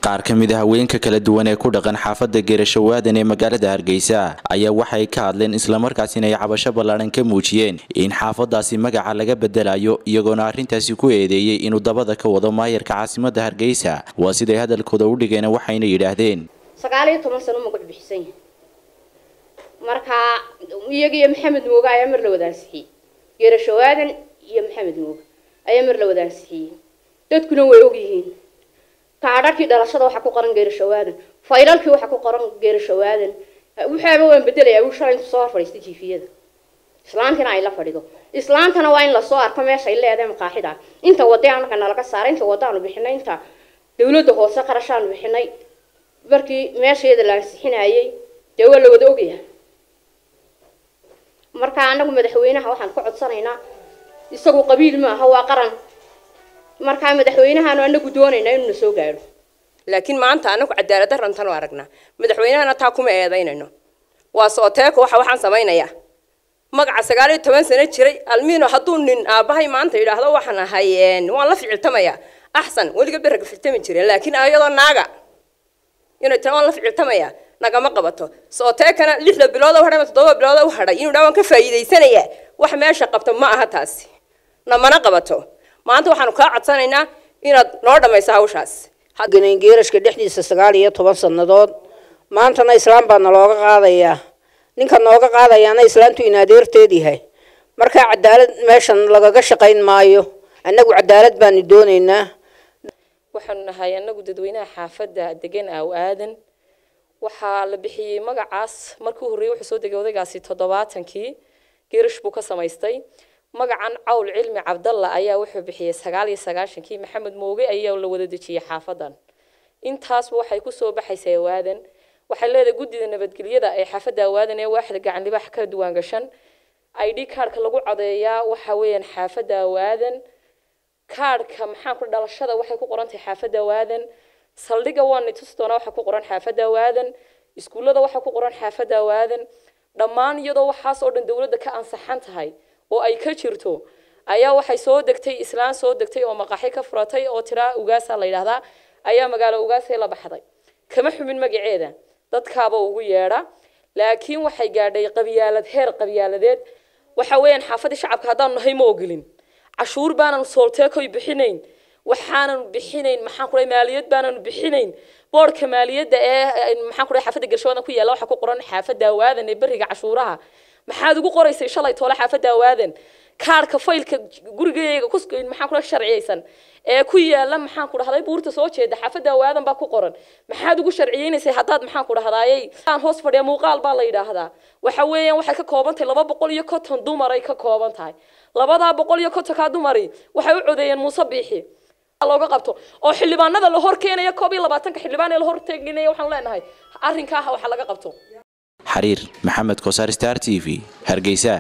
qaar ka mid a haweenka kala duwan ee ku dhaqan xaafadda geerashawaadan ee magaalada hargeysa ayaa waxay ka hadleen islamarkaasina ay cabasho ballaadhan ka muujiyeen in xaafadaasi magaca laga bedelayo iyagoona arrintaasi ku eedeeyey inuu dabada ka wado maayarka caasimadda hargeysa waa siday hadalkooda u dhigeen waxayna yidhaahdeen sagaal iyo toban sano magac bixisan yahay marka iyaga iyo maxamed mooge ayaa mar la wadaansixiyey geerashawaadan iyo maxamed mooge ayaa mar la wadaansixiyey dadkuna way ogyihiin kaadhadhkii dhalashada waxaa ku qoran geerashawaadan faylalkii waxaa ku qoran geerashawaadan waxaaba waan bedelayaa wuu shalay intu soo hor fadhiistay jiifiyada islaantina ay la fadhido islaantana waa in lasoo arko meesha ay leedahay maqaaxida inta wade anaka nalaga saaray inta wadaanu bixinay inta dawladda hoose qarashaanu bixinay markii meesheeda la ansixinayay dee waa la wada ogyahay marka anagu madaxweynaha waxaan ka codsanaynaa isagu qabiil maaha waa qaran markaa madaxweynahaanu anagu doonaynaa inuu na soo gaadho laakiin maanta anagu cadaalad darantan u aragnaa madaxweynahana taa kuma eedaynayno waa sooteeko waxa waxaan samaynayaa magaca sagaal iyo toban sano jiray almiino hadduu nin aabbahay maanta yidhaahdo waxaan ahay waan la ficiltamayaa axsan weliga beraga ficiltami jireen laakiin ayadoo naaga inay tira waan la ficiltamayaa nagama qabato sooteekana lixda bilood u hadhay ama toddoba bilood u hadhay inuu dhaa waan ka faa'iidaysanayaa wax meesha qabto ma aha taasi namana qabato maanta waxaanu kaa codsanaynaa inaad noo dhammayso hawshaas geerashka dhexdiisa sagaal iyo toban sannadood maantana islaam baa nalooga qaadayaa ninka nooga qaadayaana islaantu in adeerteed yahay markaa cadaalad meeshan lagaga shaqayn maayo annagu cadaalad baanu doonaynaa waxaanu nahay annagu dadweynaha xaafadda degan aaw aadan waxaa la bixiyey magacaas markii horreeyey wuxuu soo degay odaygaasi toddobaatankii geerash buu ka samaystay magacan cawl cilmi cabdalla ayaa wuxuu bixiyey sagaal iyo sagaashankii maxamed mooge ayaa la wada dejiyey xaafadan intaasba waxay kusoo baxaysay awaadan waxay leedahay guddida nabadgelyada ee xaafadda awaadan ee waaxda gacan libaax ka duwaan gashan i d kaarhka lagu codeeyaa waxa weeyaan xaafadda awaadan kaarhka maxaan ku dhalashada waxay ku qoran tahay xaafadda awaadan saldhiga waa nitus doona waxaa ku qoran xaafadda awaadan iskuullada waxaa ku qoran xaafadda awaadan dhammaan iyadoo waxaas oo dhan dowladda ka ansaxan tahay oo ay ka jirto ayaa waxay soo degtay islaan soo degtay oo maqaaxi ka furatay oo tiraa ugaasa la yidhaahdaa ayaa magaalo ugaasay la baxday kama xumin magaceeda dadkaaba ugu yeedha laakiin waxay gaadhay qabyaalad heer qabyaaladeed waxa weeyaan xaafadii shacabka haddaanu nahay ma ogolin cashuur baanan soolteekoy bixinayn waxaanan bixinayn maxaan ku dhahay maaliyad baanan bixinayn boorka maaliyadda ee maxaan ku dhahay xaafadda galshawaadan ku yaalla waxaa ku qoran xaafadda awaadan ee beriga cashuuraha maxaad ugu qoraysay shalay toole xaafadda awaadan kaarhka faylka gurigayga ku maxaan ku dhahay sharciyeysan ee ku yaalla maxaan ku dhahday buurta soo jeeda xaafadda awaadan baa ku qoran maxaad ugu sharciyeynaysay haddaad maxaan ku dhahdaayey aan hoos fadhiya muuqaal baa la yidhaahdaa waxa weeyaan waxay ka kooban tahay laba boqol iyo konton dumaray ka kooban tahay labadaa boqol iyo kontonkaa dumari waxay u codeeyeen muuse biixi looga qabto oo xildhibaanada la hor keenaya koob iyo labaatanka xildhibaan ee la hor teginaya waxaan leenahay arrinkaa waxa laga qabto xariir maxamed kosaar star t v hargeysa